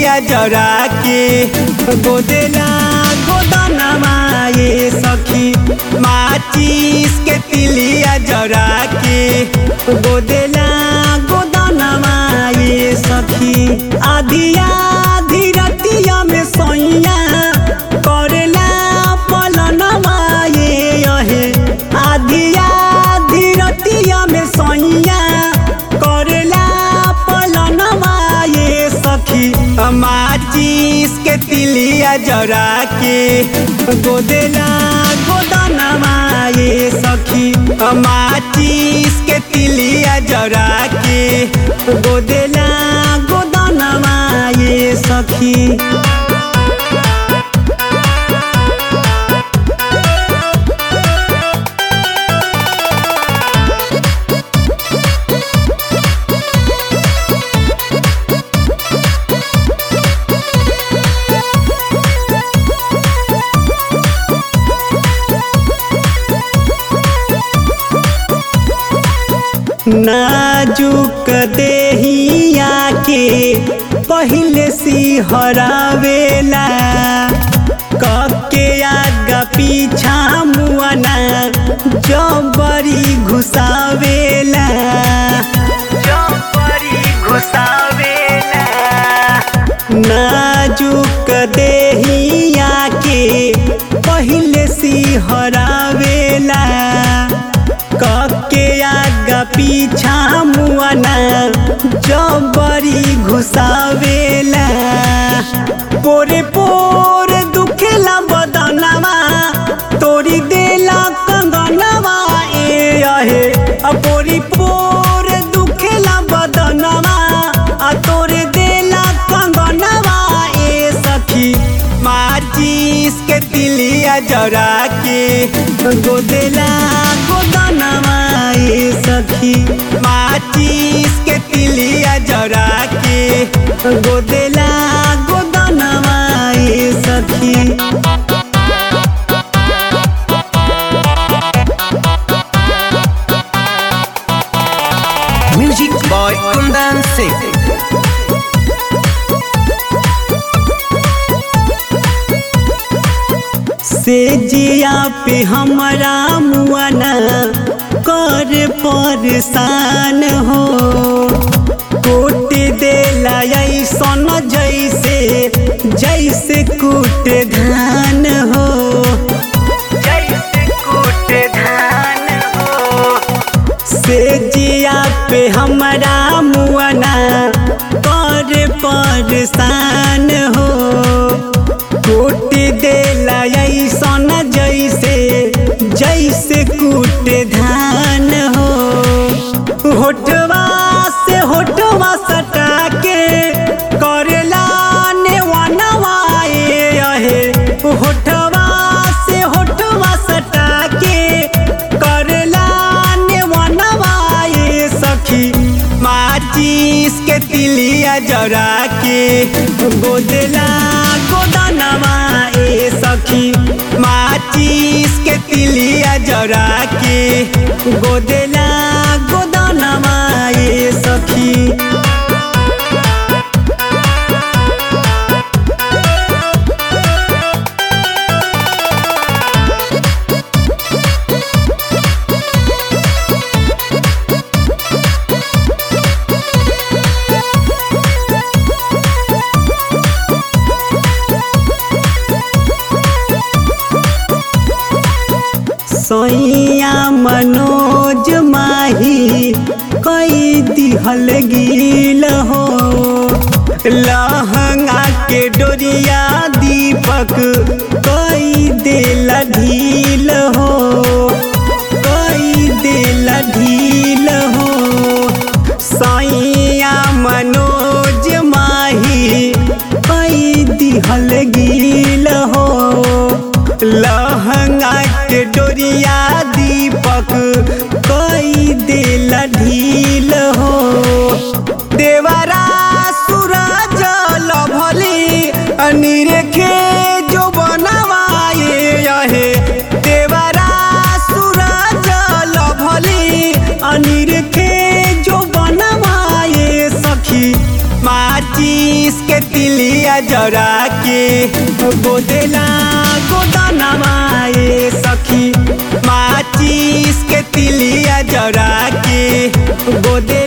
तिलिया जरा के गोदेला गोदनमा ये सखी माचिस के तिलिया जरा के गोदेला गोदनमा ये सखी आधिया धीरतिया में सैया करेला पलनमा ये यहे आधिया धीरतिया में सैया करेला पलनमा ये सखी माचिस के तिलिया जरा के गोदेला गोदनमा ये सखी माचिस के तिलिया जरा के गोदेला गोदनमा ये सखी नाजुक देहिया के पहले सी हरावेला कके आगा पीछा मुआना जबरी घुसावेला जबरी घुसावेला नाजुक देहिया के पहले सी हरावेला कके आगा पीछा मुआना जबरी घुसावेला पोरे पोर दुखेला बदनवा तोरी देला कंगनवा ए अहे आ पोरी पोर दुखेला बदनवा आ तोरे देला कंगनवा ए सखी माचिस के तिलिया जरा के गोदेला गोदनवा ए सखी माचिस के तिलिया जरा के गोदेला गोदनवा ए सखी Music by Kundan Singh. से जिया पे हमारा मुआना कर परेशान हो कोट देला ऐसन जैसे जैसे कूट धान हो जैसे कूट धान हो से जिया पे हमारा मुआना कर परेशान हो कूट देला ऐसन जैसे जैसे कूट धान हो होठवा से होठवा सटा के करेला नेवनवा ए अहे होठवा से होठवा सटा के करेला नेवनवा ए सखी माचिस के तिलिया जरा के गोदेला गोदनवा ए सखी माचिस के तिलिया जरा के गोदेला गोदनवा ए सखी सैया मनोज माही कई दिहल गिल हो लहंगा के डोरिया दीपक कई दिल ढील हो कई दिल ढील हो सैया मनोज माही कई दिहल गिल हो लहंगा के डोरिया दीपक कई दिल ढील हो देवरा सूरज लभली अनिरेखे जो बनवाए यहे देवरा सूरज लभली अनिरेखे जो बनवाए सखी माचिस के तिली तिलिया जरा के गोदेला गोदानमा ए सखी माचिस के तिलिया जरा के गोदे